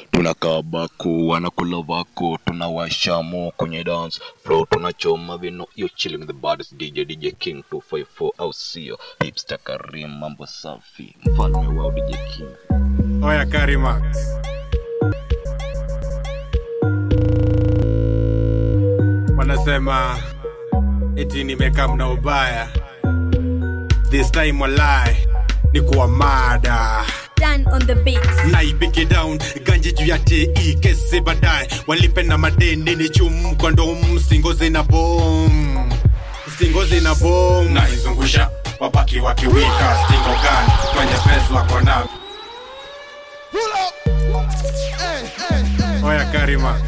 tunakaa baku wanakula vako tunawasha mo kwenye dance floor tunachoma vino yo chilling with the baddest dj dj king 254 au sio hipster karim mambo safi mfalme wao dj king Oya Karima. Wanasema eti nimekaa mna ubaya. This time walai ni kuwa mada Dan on the beat. naipike down ganji juu ya te kesi baadaye walipe na madeni ni chum kondom singozi na bom singozi na bom naizungusha wabaki wakiwika stingo gani kwenye pezi wako na oya karima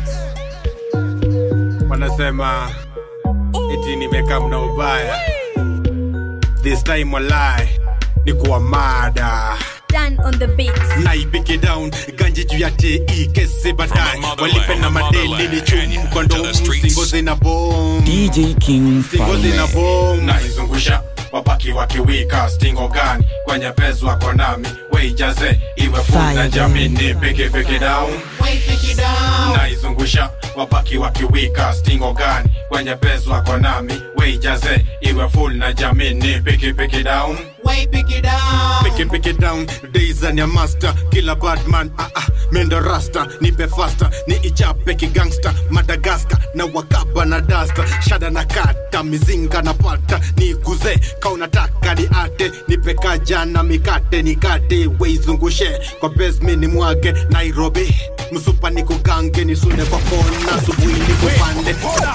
wanasema eti nimekaa mna ubaya this time walai ni kuwa mada Dan on the beat. naipike down ganji juu ya te kesi baadaye motherland, walipe na from the madeni ni motherland, chum and kondom to the streets. singozi na bom DJ King singozi na Falme. bom naizungusha wabaki wakiwika stingo gani kwenye pezi wako nami weijaze iwe full na Fire. jamini peke peke down naizungusha wabaki wakiwika stingo gani kwenye pezi wako nami weijaze iwe full na jamini peke peke down Pick it, pick it down, days and your master Killer bad man, ah ah, mendo rasta Nipe faster, ni ichape kigangsta Madagascar, na wakaba na dasta Shada na kata, mizinga na pata Ni kuze, ka unataka ni ate Nipe kaja na mikate, nikate Weizungushe, kwa bezmi ni mwage Nairobi, msupa ni kugange Nisune kwa kona, subuhi ni kupande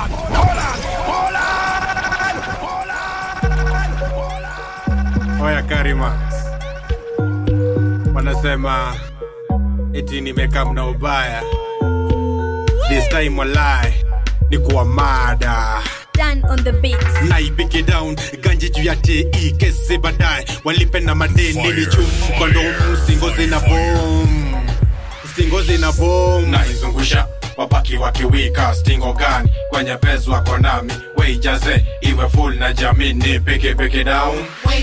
Oya Karima, wanasema eti nimekaa mna ubaya. This time walai ni kuwa mada Dan on the beat. naipike down ganji juu ya te kesi baadaye walipe na madeni ni chum kondom singozi na bom singozi na bom naizungusha wabaki wakiwika stingo gani kwenye pezi wako nami weijaze iwe full na jamini peke peke down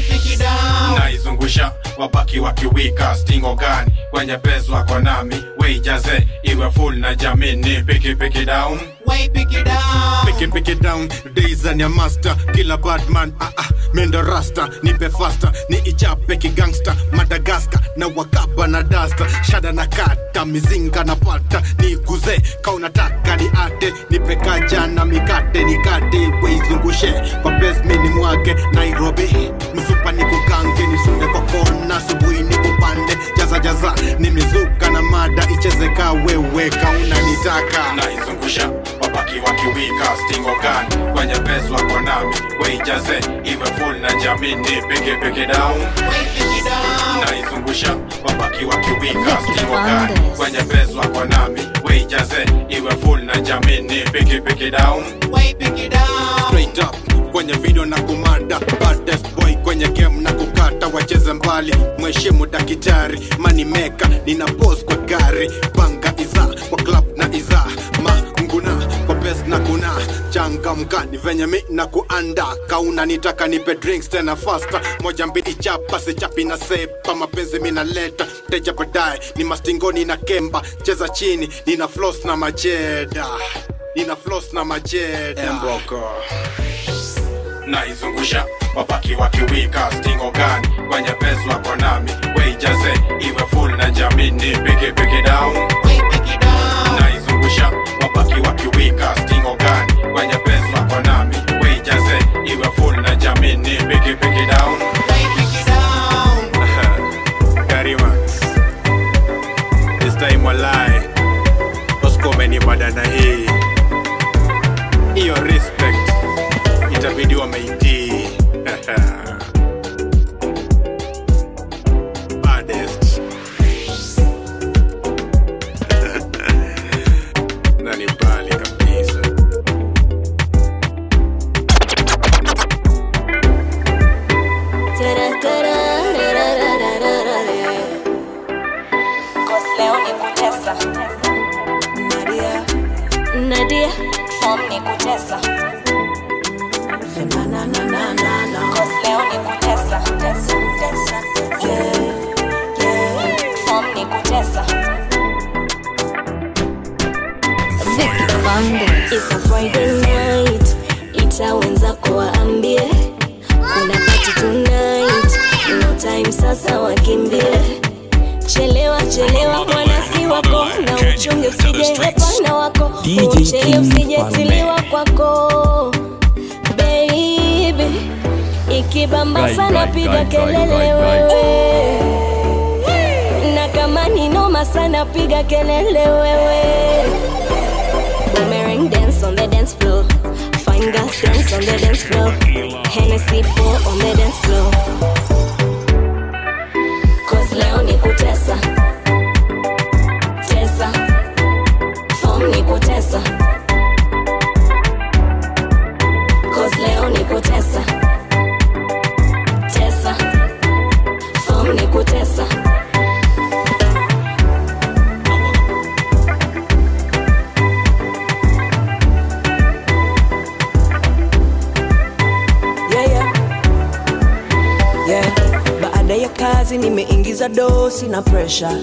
naizungusha wabaki wakiwika stingo gani kwenye pezi wako nami weijaze iwe full na jamini peke peke down Pick it, pick it down, days and your master Killer bad man, ah ah, mendo rasta Nipe faster, ni ichape kigangsta Madagascar, na wakaba na dasta Shada na kata, mizinga na pata Ni kuze, ka unataka ni ate Nipe kaja na mikate, nikate Weizungushe, kwa bezmi ni mwage Nairobi, msupa ni kugange Nisunde kwa kona, subuhi ni kupande Jaza jaza, ni mizuka na mada Icheze ka wewe, ka unanitaka Naizungusha, wabaki wakiwika stingo gani kwenye pezi wako nami weijaze iwe full na jamini peke peke down naizungusha wabaki wakiwika stingo gani kwenye pezi wako nami weijaze iwe full na jamini peke peke down straight up kwenye video na kumada baddest boy kwenye game na kukata wacheze mbali mheshimu dakitari manimeka nina pos kwa gari banga iza kwa club na iza manguna kwa bes na kuna changamka ni venye mi na kuanda kauna nitaka nipe drinks tena fasta moja mbili chapa sichapi na sepa mapenzi minaleta teja baadaye ni mastingoni na kemba cheza chini nina flos na majeda nina flos na majeda Emboko naizungusha wabaki wakiwika stingo gani kwenye pezi wako nami weijaze iwe full na jamini peke peke down naizungusha wabaki wakiwika stingo gani kwenye pezi wako nami weijaze iwe full na jamini peke peke down Karima This time walai Usikome badana hii Iyo respect Itabidi wameitii Baddest Na ni bali kabisa Cause leo ni kutesa Nadia Form ni kutesa Cause leo ni kutesa Tesa, tesa. Form ni kutesa Mondays. It's a Friday night, ita wenzako waambie kuna party tonight, no time sasa wakimbie. Chelewa chelewa mwana si wako, na uchunge usije hapana wako, DJ uchele King usijetiliwa kwako baby, ikibamba Guy, sana guy, piga guy, guy, kelele guy, guy. wewe na kama ni noma sana piga kelele wewe Boomerang dance on the dance floor Fine girls dance on the dance floor Hennessy pour on the dance floor Cause leo ni kutesa Tesa Form ni kutesa Cause leo ni kutesa Tesa Form ni kutesa yeah, yeah. Yeah. Baada ya kazi nimeingiza dosi na presha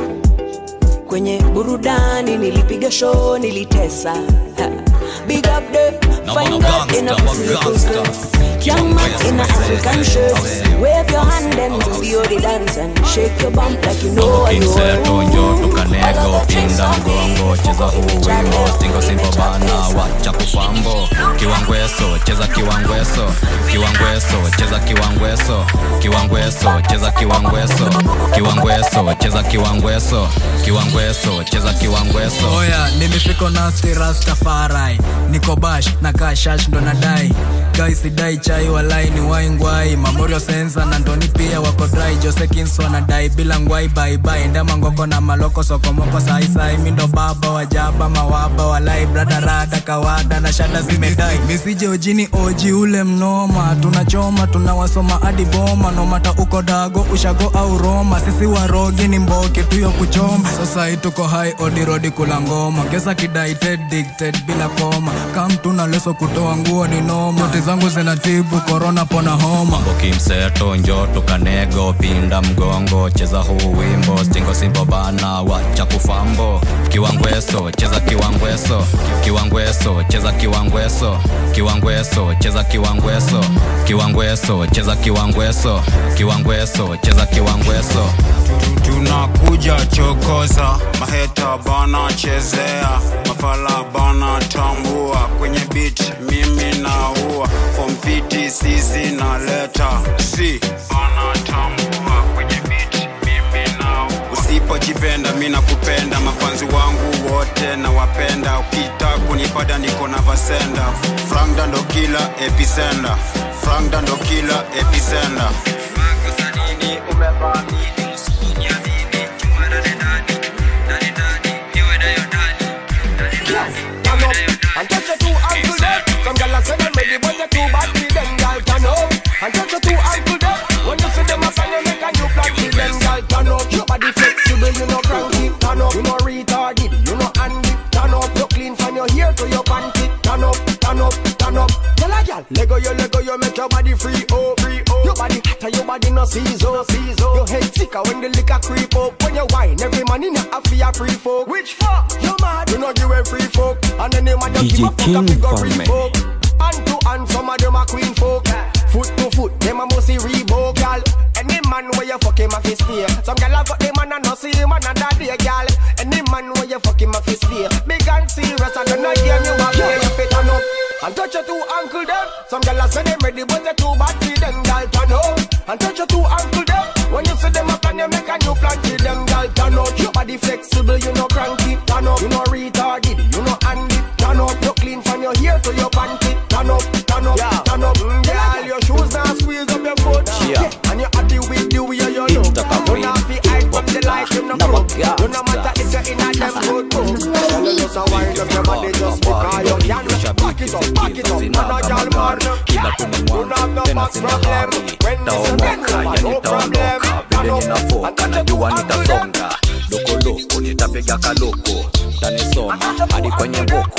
kwenye burudani, nilipiga show, nilitesa Ha. Big up the fine girl in a pussy cookie. Young man in a African shirt. Wave your hand and do the odi dance and shake your bump like you know what you Kimseto want. njo tukanego pinda mgongo cheza huu wimbo stingo simpo bana wacha kufambo kiwangweso cheza kiwangweso kiwangweso cheza kiwangweso kiwangweso cheza kiwangweso kiwangweso cheza kiwangweso kiwangweso cheza kiwangweso oya nimefika nasti rastafarai niko bash na kashash ndo nadai gaisidai chai walai ni waingwai mamorio sensa na ndoni pia wako drai jose kinso nadai bila ngwai baibai ndema ngoko na maloko sokomoko saisai mindo baba wajaba mawaba walai bradarada kawada na shada zimedai misije ojini oji ule mnoma tunachoma tunawasoma hadi boma nomata uko dago ushago au roma sisi warogi ni mboki tuyo kuchoma sasa hii tuko hai odirodi kula ngoma gesa kidai ted dicted bila koma kam tuna leso kutoa nguo ni noma Noti zangu zinatibu korona pona homa mambo kimseto njo tukanego pinda mgongo cheza huu wimbo stingo simbo bana wacha kufambo kiwangweso cheza kiwangweso kiwangweso cheza kiwangweso kiwangweso cheza kiwangweso kiwangweso cheza kiwangweso kiwangweso cheza kiwangweso tunakuja chokoza maheta bana chezea mafala bana tambua kwenye bit mimi naua fomfiti sisi naleta si bana tambua kwenye bit mimi naua usipojipenda mi nakupenda mafanzi wangu wote na wapenda ukita kunipada niko na vasenda frank dando kila episenda frank dando kila episenda turn up and touch your two ankle there. Some gyal a say them ready, but you too bad for them gyal turn up and touch your two ankle there. When you see them up and you make a new plan for them gyal turn up. Your body flexible, you know cranky, turn up. You know retarded, you know handy, turn up. You clean from your hair to your panty, turn up, turn up, turn up. Tell a gyal, Lego you, Lego you, make your body free, oh, free, oh. Your body hotter, your body no season, no season. Your head sicker when the liquor creep up. When you wine, every man in your a free folk. Which fuck? You mad? You know give a free folk, and any man you DJ give a fuck a King figure for free me. folk. Hand to hand, some of them are queen folk. Foot to foot, them a must see Reebok, gal. Any man where you fuck him a fist fear. Some gal a fuck them and a no see him another day, gal. Any man where you fuck him a fist fear. Big and serious, I don't know game you a play. You fit turn up and touch your two ankle them. Some gal a say them ready, but they too bad for them, gal. Turn up and touch your two ankle them. When you see them up and you make a new plan for them, gal. Turn up, your body flexible, you know cranky. Turn up, you know retarded, you know handy. Turn up, you clean from your hair to your panty. Turn up, turn up, turn up. Mm, Girl, your shoes now squeeze up your foot. Yeah. And you happy with the way you look. It's the You not fi hide from the light, you no Never crook. gangsta. You no matter if you're in a them good book. Girl, you just a wind up your body, just because you can. Back it up, back it up, man, a girl man. kila You not have no tena box sina problem. hari When this is taomoka no yani problem. taondoka Turn vile up ninafoka and touch najua your two ankle them. nitasonga lokoloko nitapiga kaloko tanisoma hadi kwenye mboko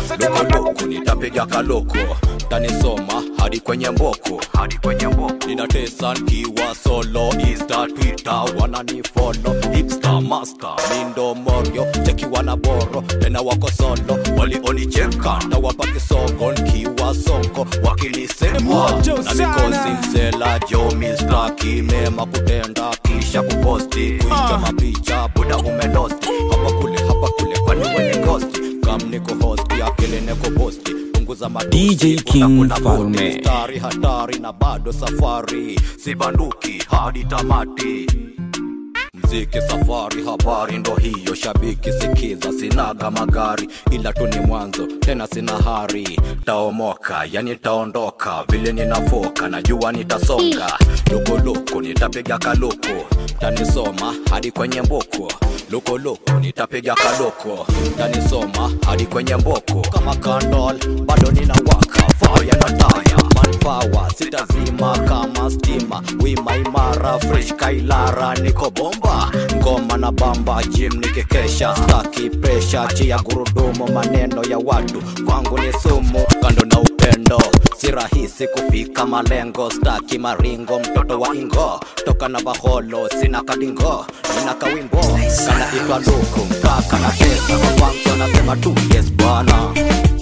lukuloko nitapiga kaloko tanisoma hadi kwenye mboko hadi kwenye mboko ninatesa nkiwa solo insta twitter wananifolo hipster master mindo morio chekiwa na boro tena wako solo walionicheka na wapa kisogo nkiwa sonko wakilisema Moto na sana. mikosi msela jo mistaki mema kutenda kisha kuposti kuicha mapicha buda umelosti hapa kule hapa kule kwani wenye gosti kam niko hosti akili niko posti punguza matusi, DJ kuna King kuna boti, Falme. mstari hatari na bado safari sibanduki hadi tamati mziki safari habari ndo hiyo shabiki sikiza sinaga magari ila tu ni mwanzo tena sina hari taomoka yani taondoka vile ninafoka najua nitasonga lukuloko nitapiga kaloko tanisoma hadi kwenye mboko lukuloko nitapiga kaloko tanisoma hadi kwenye mboko kama kandol bado ninawaka faya na taya manpower sitazima kama stima wima imara fresh kailara niko bomba ngoma na bamba jim nikikesha staki presha chia gurudumu maneno ya watu kwangu ni sumu kando na upendo si rahisi kufika malengo staki maringo mtoto wa ingo toka na baholo sina kadingo nina kawimbo kanaitwa luku mkaka na pesa kwa kwanza nasema tu yes bwana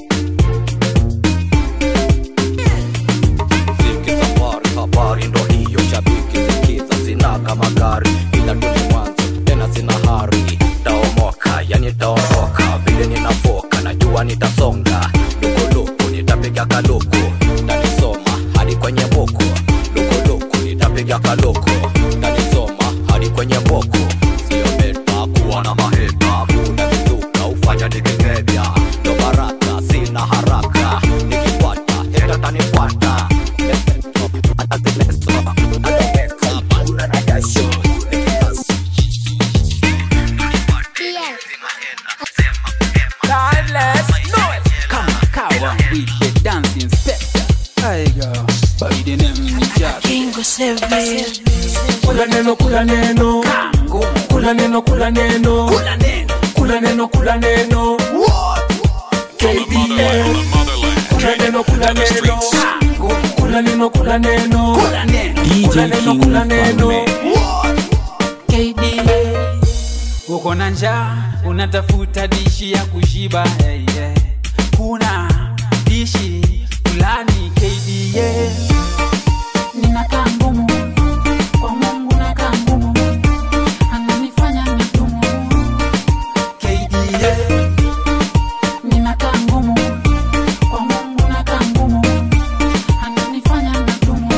mziki safari habari ndo hiyo shabiki sikiza sinaga magari ila tu ni mwanzo tena sina hari taomoka yani taondoka vile ninafoka najua nitasonga lukuluku nitapiga kaluku tanisoma hadi kwenye mboko lukuluku nitapiga kaluku tanisoma hadi kwenye mboko sio beta kuwa na maheta kuna vituka ufanya nikingevya ndo baraka sina haraka nikipata heta tanifuata Timeless noise. Come on, cow with the dancing step. I go by the name Jack. kula neno kula neno kula neno kula neno kula neno kula neno KDF kula neno kula neno kula neno kula neno kula neno kula neno KDA uko na njaa unatafuta dishi ya kushiba hey, yeah. kuna dishi fulani KDA ninakaa ngumu kwa mungu nakaa ngumu ananifanya migumu KDA ninakaa ngumu kwa mungu nakaa ngumu ananifanya migumu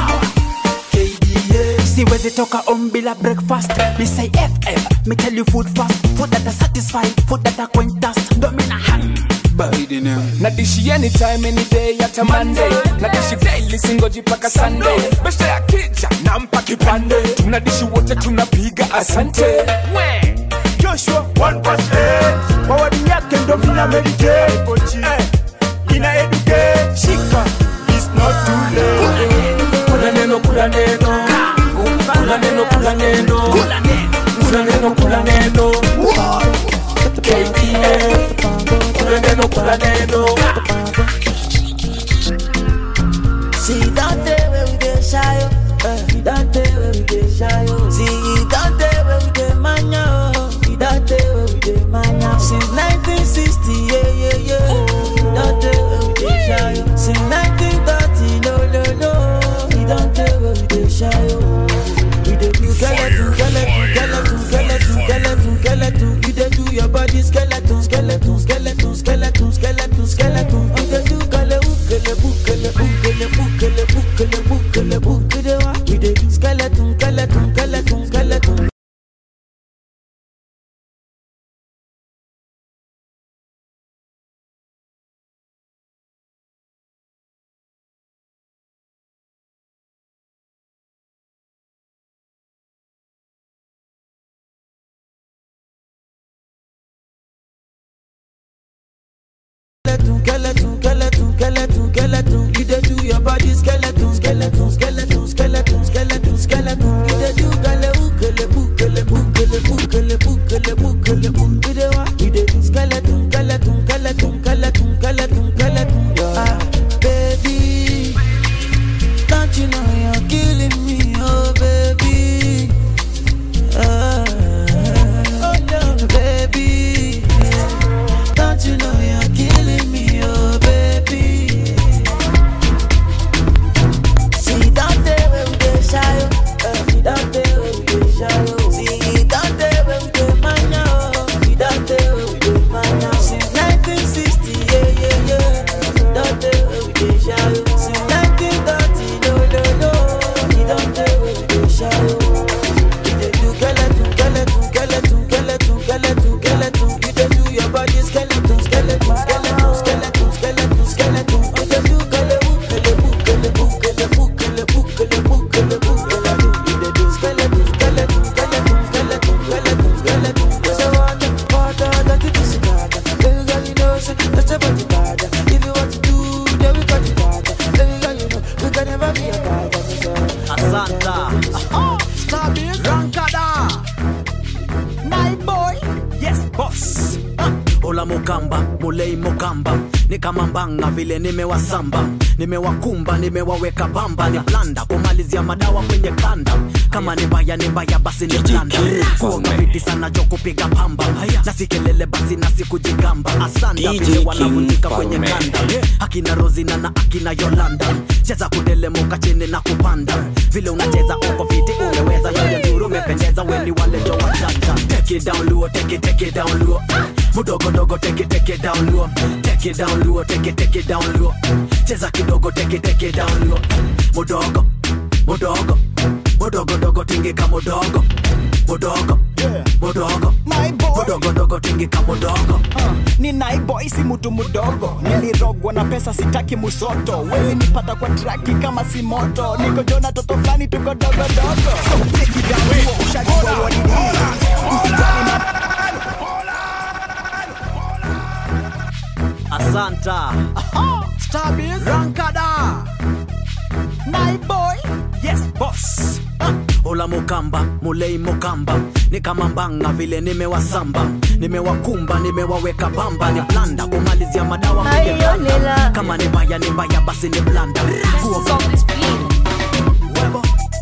siwezi toka on bila breakfast me say ff me tell you food fast food that are satisfied food that are quench dust ndo mina hang by the name na dishi anytime any day hata monday na dishi daily singoji paka sunday besta ya kija nampa kipande tuna dishi wote tunapiga asante we joshua 1% mawadi yake ndo vina meditate eh, ina educate shika is not too late kula neno kula neno kula neno kula neno kula neno kula neno KDF kula neno kula neno See that day where we dey shy, oh. Eh, that day where we dey shy, oh. See that day where we dey mania, oh. That day where we dey mania. Since 1960, yeah, yeah, yeah. That day where we dey shy, oh. Since 1930, no, no, no. That day where we dey shy, oh. We dey do skeleton, skeleton, skeleton, skeleton, skeleton, skeleton. You dey do your body skeleton, skeleton, skeleton, skeleton, skeleton, skeleton. You dey do kale ukele bukele bukele bukele bukele bukele bukele wa. We dey do skeleton, skeleton, skeleton, skeleton. skeleton, skeleton, skeleton, skeleton, skeleton. You dey do your body skeleton, skeleton, skeleton, skeleton, skeleton, skeleton. You dey do kale ukele bukele bukele bukele bukele bukele bukele wa. You dey do skeleton, skeleton, skeleton, skeleton, skeleton. ola mukamba mulei mukamba ni kama mbanga vile nimewasamba nimewakumba nimewaweka bamba ni blanda kumalizia madawa kwenye kanda kama ni mbaya ni mbaya basi ni blanda kuoga viti sana jo kupiga pamba na si kelele basi na si kujigamba asanda DJ vile King wanavunjika kwenye Falme. kanda akina rozina na akina yolanda cheza kutelemuka chini na kupanda vile unacheza uko viti umeweza yoyo nduru umependeza weni wale jo wajanja take it down luo take it take it down luo mudogo dogo take it take it down luo take it down luo take it take it down luo cheza kidogo take it take it down luo mudogo mudogo mudogo dogo tingika mudogo mudogo mudogo mudogo dogo tingika mudogo ni naiboy si mutu mudogo nilirogwa na pesa sitaki musoto wezi nipata kwa traki kama si moto niko jona toto fulani tuko dogodogo so take it down huo ushajua what it is usijali na asanta Starbiz rankada naiboy yes boss ola mukamba mulei mukamba ni kama mbanga vile nimewasamba nimewakumba nimewaweka bamba ni blanda kumalizia madawa kwenye blanda. kama ni mbaya ni mbaya basi ni blanda Kuoga- Webo.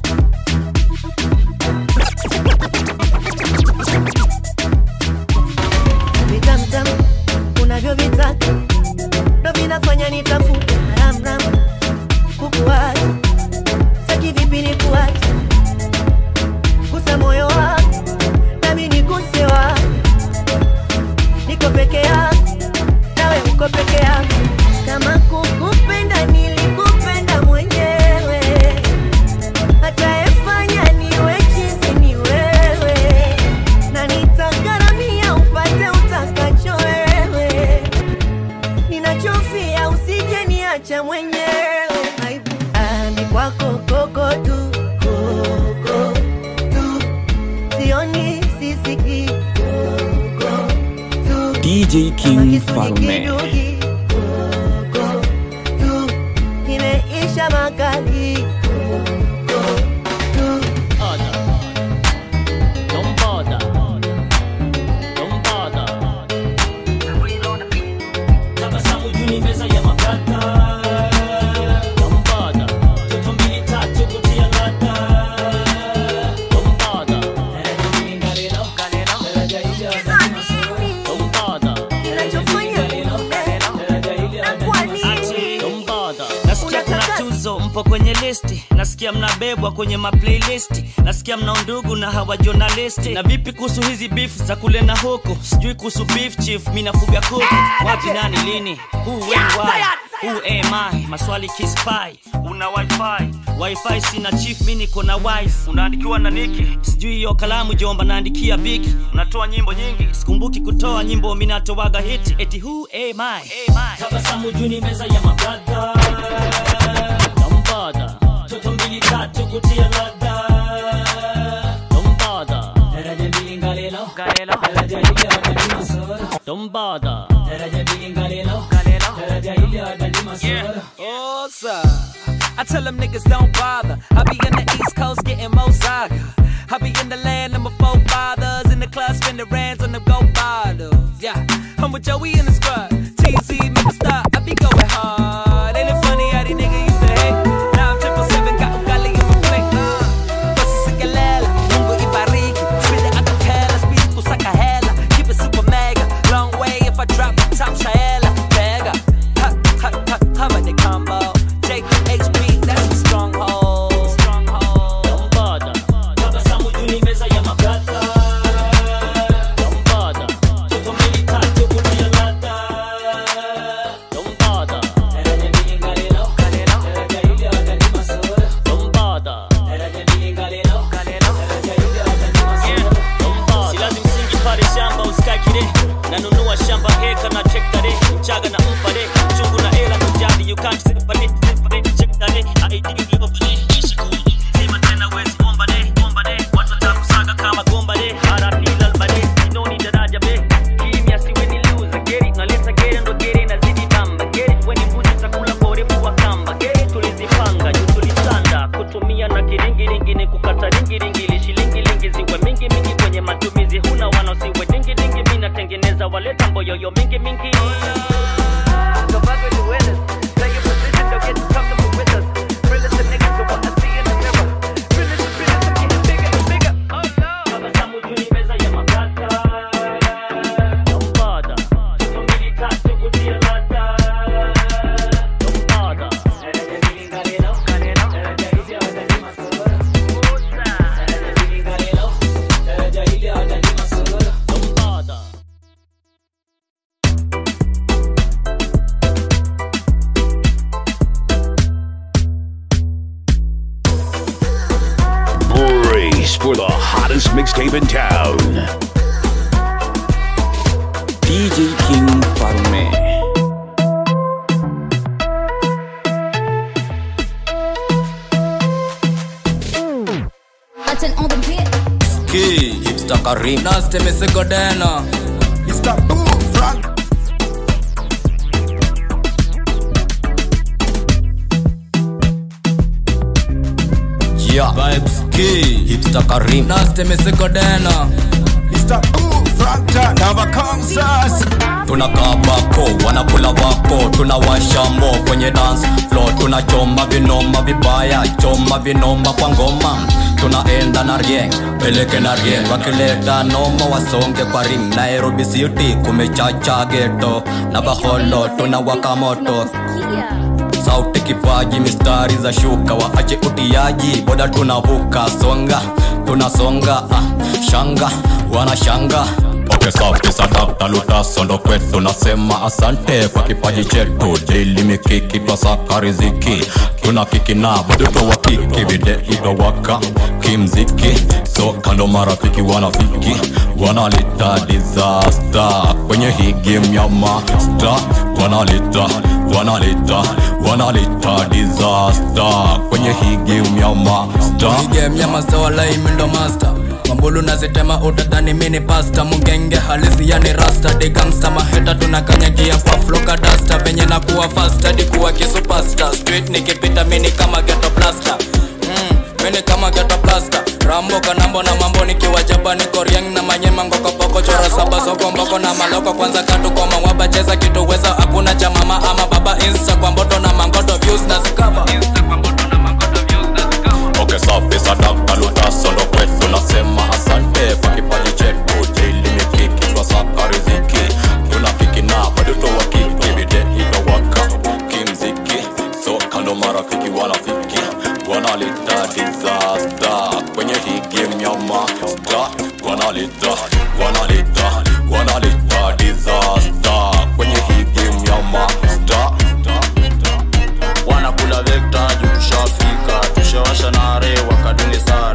vitamtam unavyovitaka ndo vinafanya nitafute haramram kukuacha saki vipi ni kuacha gusa moyo wako nami niguse wako niko peke yako nawe uko peke yako kama kukupenda nilikupenda mwenyewe atayefanya niwe chizi ni wewe na nitagharamia upate utakacho wewe ninachofia usije niacha mwenyewe Aibu. ami kwako koko tu koko tu sioni sisiki koko tu DJ King Falme. kidugi koko tu kimeisha makali koko tu Don't bother. Don't bother. Tabasamu juu ni meza ya makata. Don't bother. Toto mbili tatu kutia ladha. Don't bother. Daraja hili ngalilo, ngalilo. Daraja hili hata masoro. Don't bother. Daraja hili ngalilo, ngalilo. Daraja hili hata masoro. Don't bother. nasikia kuna tuzo mpo kwenye listi nasikia mnabebwa kwenye maplailisti nasikia mna undugu na hawa jonalisti na vipi kuhusu hizi beef za kule na huku sijui kuhusu beef chief mi nafuga kuku wapi nani lini who when why who am I maswali kispai una wifi wifi sina chief mi niko na wife unaandikiwa na niki sijui hiyo kalamu jomba naandikia biki unatoa nyimbo nyingi sikumbuki kutoa nyimbo mi natoaga hiti eti who am I tabasamu juu ni meza ya mabradha Don't bother. toto mbili tatu kutia ladha Don't bother. daraja mbili ngalelo daraja hili hata ni masoro Don't bother. daraja mbili ngalelo daraja hili hata ni masoro Oh, sir. I tell them niggas don't bother. I be in the East Coast getting more saga. I be in the land of my forefathers. In the club, spending rands on the gold bottles. Yeah, I'm with Joey in the squad. TZ, make a stop. I be going hard. Ain't it funny how these niggas used to hate? Now I'm triple seven, got ugali in my plate. Uh, Basi sikalela, Mungu ibariki. Spit it acapella, speed kusaka hela. Keep it super mega. Long way if I drop the top shaela. Mega. Ha, ha, ha, cover the combo. JHB, that's the stronghold. Stronghold. Don't bother. tabasamu juu ni meza ya mabradha Don't bother. toto mbili tatu kutia ladha Don't bother. daraja mbili ngalelo daraja hili hata ni masoro Don't bother. daraja mbili ngalelo daraja hili hata ni masoro si lazim singi pale shamba usikae kile nanunua shamba heka na chektare mchaga na mpare chungu na ela kujadi you can't separate separate chektare ID globally kisha kuji sema tena wezi omba de omba de watu watakusaga kama gomba de RP lalbade inoni daraja be kimya siwe ni loser geri naleta geri ndo geri nazidi bamba geri weni mbuzi takula kwa urefu wa kamba geri tulizipanga juu tulisanda kutumia na kiringiringi ni kukata ringiringi ili shilingi lingi ziwe mingi mingi kwenye matumizi huna wanaosiwe dingi dingi mi natenge tengeneza waleta mboyoyo mingi mingi Tabasamu juu ni meza ya makata Lombada Toto mbili tatu kutia lata Lombada Lombada Brace for the hottest mixtape in town. DJ King Farume. Button on the beat. Ki, hipster Karim. Naste mesigodena. Mr. Boom Frank. Yeah. Vibes. Ki, hipster Karim. Naste mesigodena. Mr. Boom Frank. Never comes us. tunakaa bako wanakula wako tunawasha mo kwenye dance floor tunachoma vinoma vibaya choma vinoma kwa ngoma tunaenda na rieng peleke na rieng wakileta noma wasonge kwa ring nairobi city kumechacha geto na baholo tunawaka moto sauti kipaji mistari za shuka waache utiaji boda tunavuka songa tunasonga ah, shanga wanashanga Okay, safi sadakta lutasondo kwetu nasema asante kwa kipaji chetu daily mikiki twasaka riziki tuna kiki na watoto wa kiki vide idowaka kimziki so kando marafiki wanafiki wanalita disaster kwenye hii game ya master wanalita wanalita wanalita disaster kwenye hii game ya master game ya master walai mindo master mambulu nazitema utadhani mini pasta mugenge halisi yani rasta de gangsta maheta tunakanyagia kwa floka dasta venye na kuwa fast hadi kuwa kisupasta street nikipita mini kama ghetto blaster mm, mini kama ghetto blaster rambo kanambo na mambo nikiwa jaba niko riang na manyema ngokopoko chora saba soko mboko na maloko kwanza katu kwa mawaba cheza kitu weza hakuna cha mama ama baba insta kwa mboto na mangoto views na zikaba Okay, safi sadaka lutasondo kwetu nasema asante kwa kipaji chetu daily mikiki twasaka riziki tuna kiki na watoto wa kiki vide idowaka kimziki so kando marafiki wanafiki wanalita disaster kwenye hii game ya master wanalita wanalita wanalita disaster kwenye hii game ya master wanakula vekta juu tushafika tushawasha nare wakadunge saa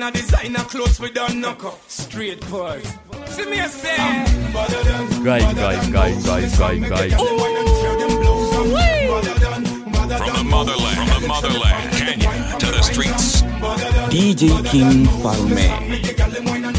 a designer clothes we done knock up. Straight pause. See me a say. Guys, guys, guys, guys, guys, guys. From the motherland, from the motherland, Kenya to the streets. DJ King Farme.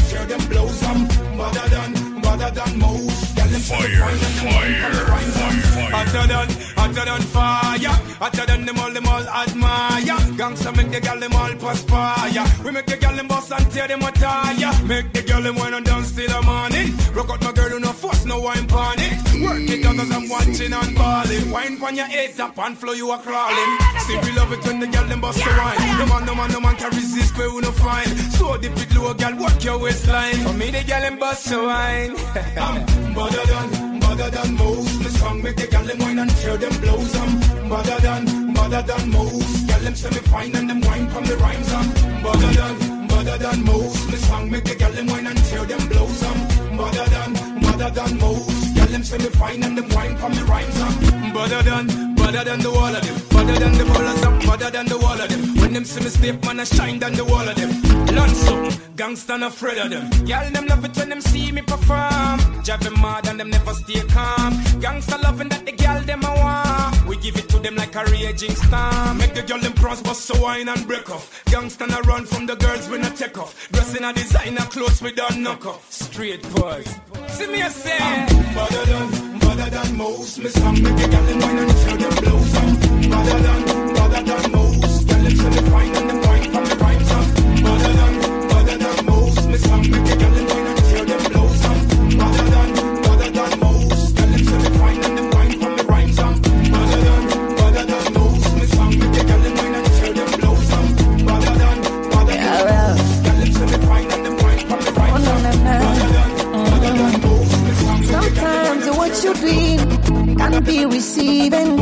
Fire, fire, fire, Hotter than, hotter than fire. Hotter than them all, them all admire. Gangsta make the gal them all perspire. We make the gal them bust and tear them attire. Make the gal them wine and dance till the morning. Rock out my girl, no fuss, no wine pon it. Work it out as I'm watching and balling. Wine pon your head, tap and flow, you are crawling. See we love it when the gal them bust the wine. No man, no man, no man can resist, where we no find. So dip it low, gal, work your waistline. For me, the gal them bust the wine. I'm better than, better than most. Me song make the gal them wine and tear them blows. I'm better than, better than most. Gal them say me fine and them wine from the rhymes. I'm better than, better than most. Me song make the gal them wine and tear them blows. I'm better than, better than most. Gal them say me fine and them wine from the rhymes. I'm better than, better than the wall of them. Better than the ballers, I'm better than the wall of them. When them see me step, man, I shine than the wall of them. Lanso, gangsta not afraid of them. Girl, them love it when them see me perform. Drive them mad and them never stay calm. Gangsta loving that the girl them a want. We give it to them like a raging storm. Make the girl them cross bust so wine and break off. Gangsta not run from the girls when I take off. Dressing a designer clothes we don't knock off. Straight boys. See me a say. Better than, better than most. Me song make the girl them wine and show them blows. Better than, better than most. Girl them say me fine and them wine from the rhymes. Better than, better than most. Me song make the girl them wine and show them blows. Better than, better than most. Girl them say me fine and them wine from the rhymes. Better than, better than most. Me song make the girl them wine and show them blows. Better than, better than most. Girl them say me fine and them wine from the rhymes. Better than, better than most. Me song make the girl them Sometimes what you doing can be receiving.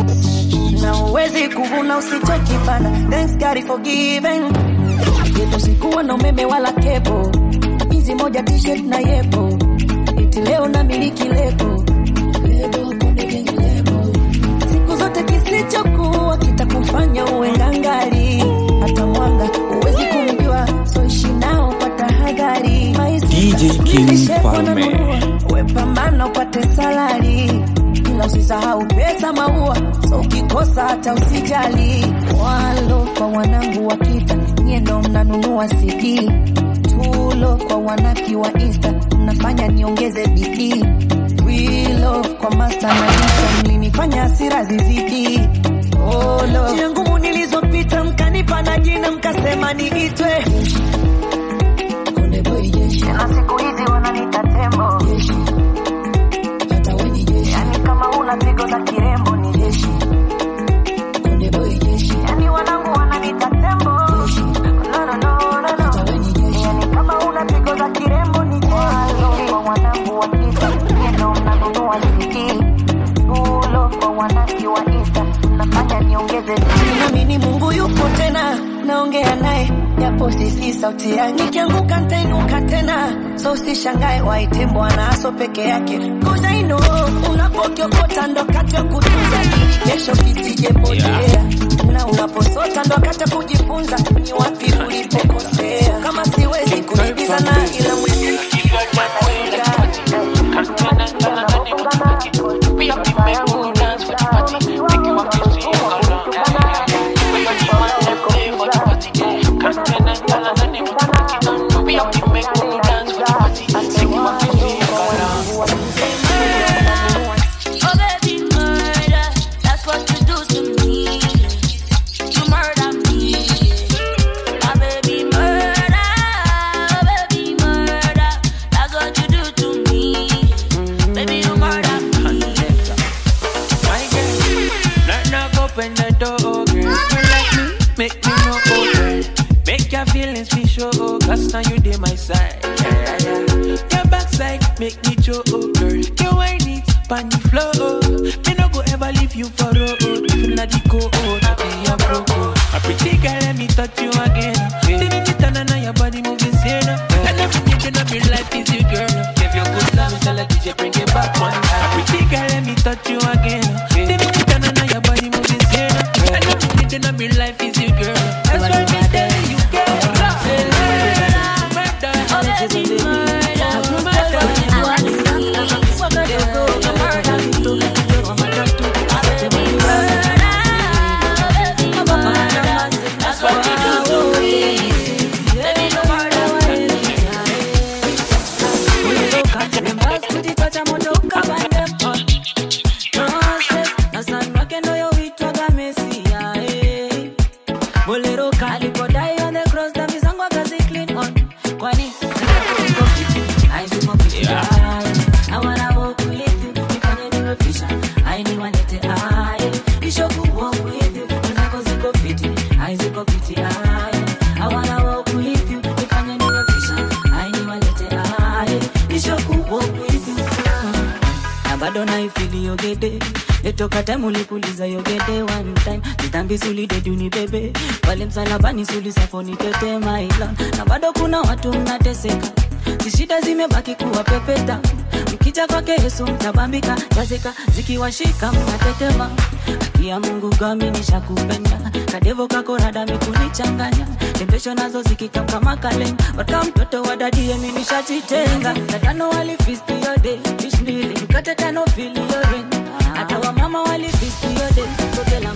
Na uwezi kuvuna usichokipanda. Thanks God is forgiven. Yetu sikuwa na umeme wala kepo, hizi moja t-shirt na yepo, eti leo na miliki lebo Lebo, konde gang lebo. siku zote kisichokuwa kitakufanya uwe ngangali, hata mwanga uwezi kumjua, so ishi nao kwa tahadhari. Maisha DJ King Farme. wepambana upate salari ila usisahau pesa maua so ukikosa hata usijali walo kwa wanangu wa kita nyie ndo mnanunua cd tulo kwa wanaki wa insta mnafanya niongeze bidii wilo kwa masta na insta mlinifanya hasira zizidi olo njia ngumu nilizopita mkanipa na jina mkasema niitwe Konde boy jeshi na siku hizi wananiita tembo jeshi hata we ni jeshi yani kama una pigo za kirembo ni jeshi Konde boy jeshi yani wanangu wananiita tembo jeshi no no no no no hata we ni jeshi yani kama una pigo za kirembo ni jeshi Walo kwa wanangu wa kita neno mnanunua CD Tulo kwa wanaki wa Insta mnafanya niongeze Naamini Mungu yupo tena naongea naye japo sisi sauti yake nikianguka nitainuka tena so usishangae waite bwana aso peke yake cause I know unapokiokota ndo kati ya kutunza ili kesho kisijepotea na unaposota ndo kati ya kujifunza ni wapi ulipokosea kama siwezi kuibizana ila mwezi Oh baby, murder. That's what you do to me. You murder me. My baby, murder. Oh baby, murder. That's what you do to me. Baby, you murder me. My girl, knock knock open the door, girl. You like me, make me know, oh girl. Make your feelings be sure, oh, cause now you dey my side. Yeah, yeah, yeah. Your backside make me show, oh girl. You whine it, pan the floor, oh. Me no go ever leave you for road. If not the go, oh, that be a broke, oh. A pretty girl, let me touch you again. See me turn on your body moving sane. And everything of your life is you, girl. Give you good love, tell a DJ bring it back one time. A pretty girl, let me touch you again. See me turn on your body moving sane. And everything of your life is you, girl. That's why me telling you, girl. Alexis on the beat. Na Bruce Boy kwenye wadi. Nakakua kadogo, katoto kazito, kachorwa matatu. Asante mwalimu. That's what you do. Baby, no murder, kujipata moto ukabande No stress, na son wake ndo yoitwaga Mesia, eh. bolero kalipodai on the cross dhambi zangu akazi clean on kwani ziko fiti, ai ziko fiti, ai. I wanna walk with you, nifanye niwe fisha, ai niwalete, ai. Nisho ku walk with you, zako ziko fiti, ai ziko fiti, ai. I wanna walk with you, nifanye niwe fisha, ai niwalete, ai. Nisho ku walk with you, na bado naifili yogede etoka time ulipuliza yogede one time zitambi sulidedi unibebe pale msalabani sulisafoni tete maila na bado kuna watu mnateseka zishida zimebaki kuwa pepeta mkija kwake yesu mtabambika jazika zikiwashika mnatetema haki ya mungu gami nishakupenda kadevo kakorada mikunichanganya tembesho nazo zikikam kama kalenda waka mtoto wa dadi yemi nishajitenga tatano walifisti yode fish mbili mkate tano fili yore hata wamama walifisti yode kotela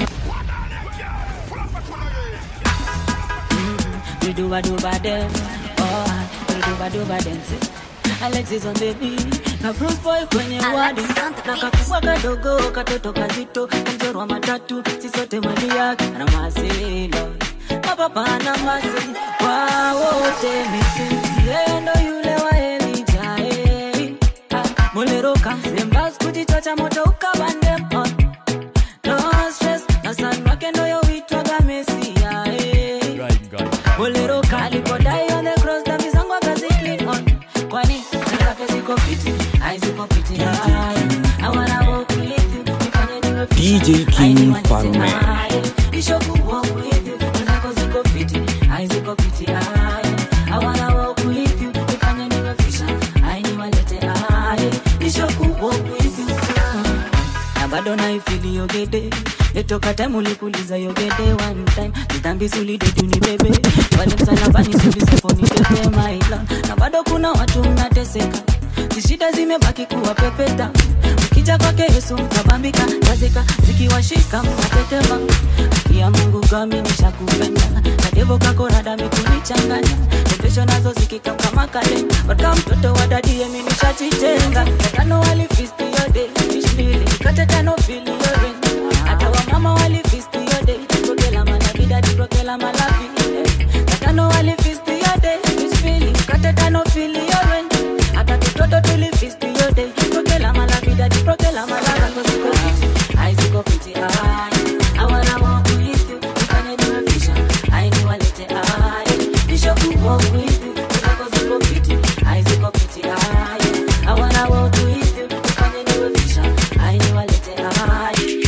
duba duba dem oh duba duba dem Alexis on the beat na Bruce Boy kwenye wadi na kakubwa kadogo katoto kazito kamzorwa matatu sisote mali yake na masilo mapapa na masi kwa wote misi yeye ndo yule wa Elijah eh. Ah, Molero kamsembas kujichocha moto ukabande on no stress na son wake ndo yoitwaga Mesia eh. Bolero kalipodai on the cross dhambi zangu akazi clean on kwani zake ziko fiti ai ziko fiti ai I wanna walk with you nifanye niwe DJ King Falme. Nisho ku walk with you zako ziko fiti ai ziko fiti ai I wanna walk with you nifanye niwe fisha ai niwalete ai Nisho ku walk with you na bado naifili yogede etoka time ulipuliza yogede one time zitambi sulidedi unibebe wale msalabani sulisafoni tete maila na bado kuna watu mnateseka zishida zimebaki kuwa pepeta mkija kwake yesu mtabambika tazika zikiwashika mnatetema haki ya mungu gami nishakupenda kadevo kakorada mikunichanganya tembesho nazo zikikam kama kale waka mtoto wa dadi yemi nishajitenga tano walifisti yode fish mbili mkate tano fili yore hata wamama walifisti yode prokela manabidadi prokela malavi tatano walifisti yode fish mbili mkate tano fili yore hata tutoto tulifisti yode prokela malavidadi prokela malavi ziko fiti ai ziko fiti ai I wanna walk with you nifanye niwe fisha ai niwalete ai nisho ku walk with you zako ziko fiti ai ziko fiti ai I wanna walk with you nifanye niwe fisha ai niwalete ai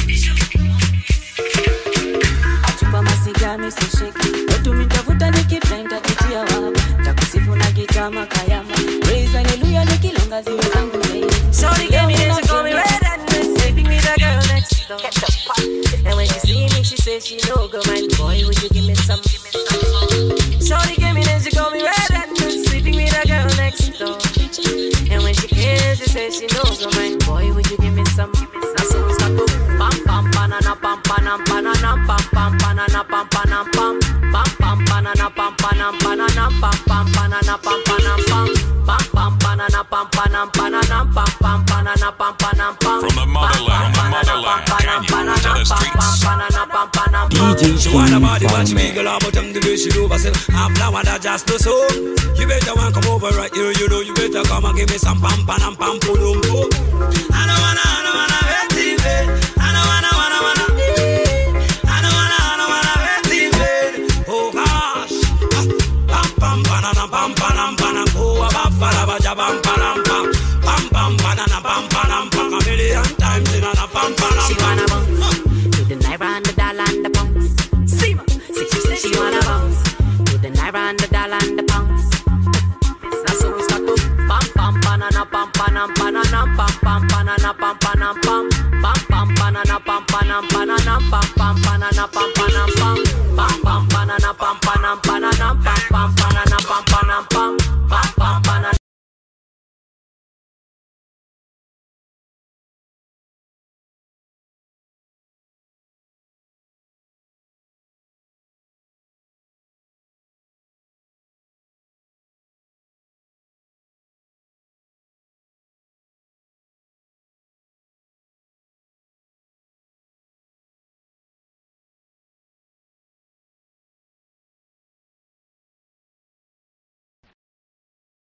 chupa masigami sisheki watu mitafuta nikipenda kitia waba takusifu na kitama kayama praise hallelujah nikilonga ziwe zangu Shorty gave me this, she call me red and red, sleeping with a girl next door. And when she see me, she says she no go mind. Boy, would you give me some? Shorty gave me this, she call me red and red, sleeping with a girl next door. And when she hears, she says she no go mind. Boy, would you give me some? That's so we start to pam pam banana pam panam banana pam pam banana pam panam pam pam pam banana pam panam banana pam pam banana pam panam pam pam pam banana pam panam banana pam pam banana pam panam pam From the motherland, from the motherland, Kenya to the streets. DJ She want a King body when she Falme. wiggle her butt and the way she do herself. I'm flower that just to so. You better want come over right here, you know. You better come and give me some pam pam pam pam pum pum pum. I don't wanna, I don't wanna hurt you, babe. I don't wanna, wanna, wanna. I don't wanna, I don't wanna hurt you, babe. Oh gosh. Ah, Pam pam banana pam pam pam Oh, ba ba ba ba ja pam pam pam. Pam pam banana pam pam pam. A million times in a pam pam She wanna pam. bounce to the naira and the dollar and the pounds. See ma, see she say she wanna bounce to the naira and the dollar and the pounds. That's how we start to pam pam banana pam panam banana pam pam banana pam panam pam pam pam banana pam panam banana pam pam banana pam panam pam pam pam banana pam panam banana pam pam